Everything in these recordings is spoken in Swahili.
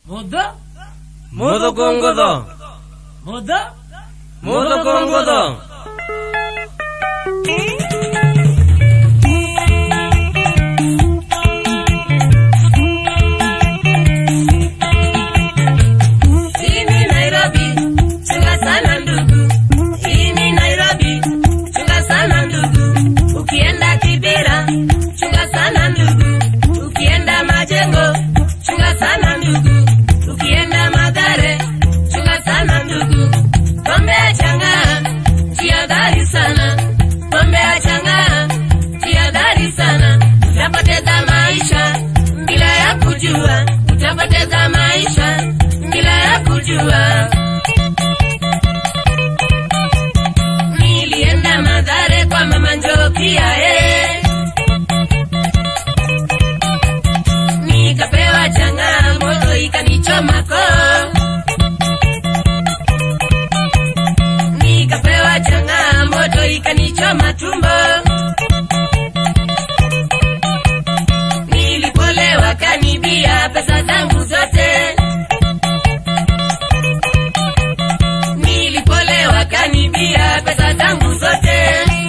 Modo, Modo kongodo. modo, Modo kongodo. Hii ni Nairobi, chunga sana ndugu. Hii ni Nairobi, chunga sana ndugu. Ukienda Kibera, chunga sana ndugu. Ukienda Majengo, chunga sana ndugu. Ukienda Mathare, chunga sana ndugu. Pombe ya chang'aa, jihadhari sana. Pombe ya chang'aa, jihadhari sana. Utapoteza maisha bila ya kujua, utapoteza maisha bila ya kujua. Nilienda Mathare kwa mama Njokia eh. Nikapewa chang'aa, moto ikanichoma koo. Nikapewa chang'aa, moto ikanichoma tumbo. Nilipolewa kanibia pesa zangu zote. Nilipolewa kanibia pesa zangu zote.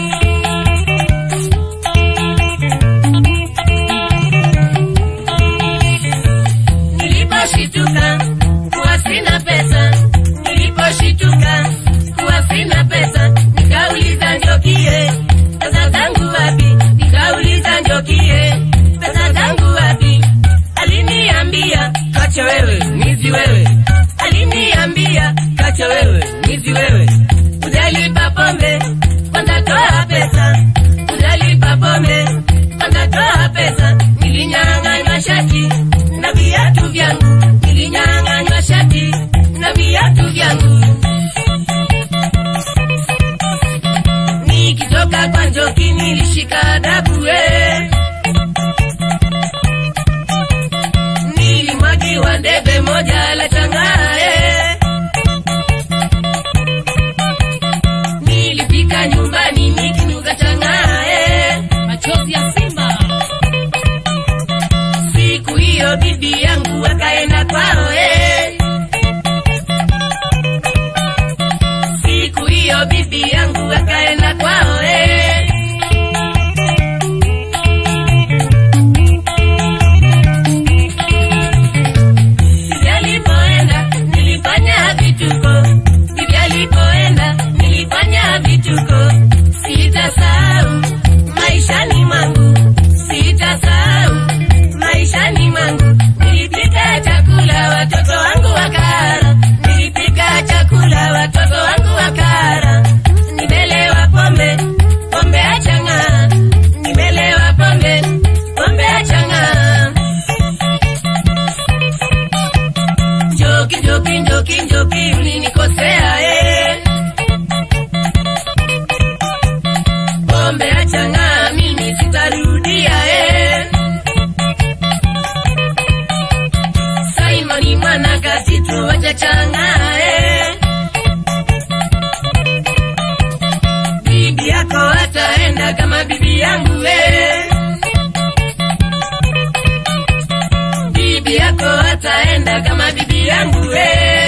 Niliposhituka kuwa sina pesa, niliposhituka kuwa sina pesa, nikauliza Njokie, pesa zangu wapi? Nikauliza Njokie, pesa zangu wapi? Aliniambia kacha wewe, mwizi wewe. Aliniambia kacha wewe, mwizi wewe. Ujalipa pombe, kwanza toa pesa. Ujalipa pombe, kwanza toa pesa. Nilinyang'anywa shati na viatu vyangu, nilinyang'anywa shati na viatu vyangu. Nikitoka kwa Njoki nilishika adabu we. Nilimwagiwa debe moja la chang'aa eh. Nilipika nyumbani nikinuka chang'aa eh. machozi ya simba. Siku hiyo bibi yangu akaenda kwao eh. Siku hiyo bibi yangu akaenda kwao eh. Bibi alipoenda nilifanya vituko, bibi alipoenda nilifanya vituko. Sitasahau maishani mwangu, sitasahau maishani mwangu. Nilipika chakula watoto wangu wakara, nilipika chakula watoto wangu wakara. Nimelewa pombe, pombe ya chang'aa, nimelewa pombe, pombe ya chang'aa. Njoki, njoki, njoki, njoki, ulinikosea eh. Pombe ya chang'aa mimi sitarudia eh. Simoni mwana kasitu wacha chang'aa eh. Bibi yako ataenda kama bibi yangu eh. Bibi yako ataenda kama bibi yangu eh.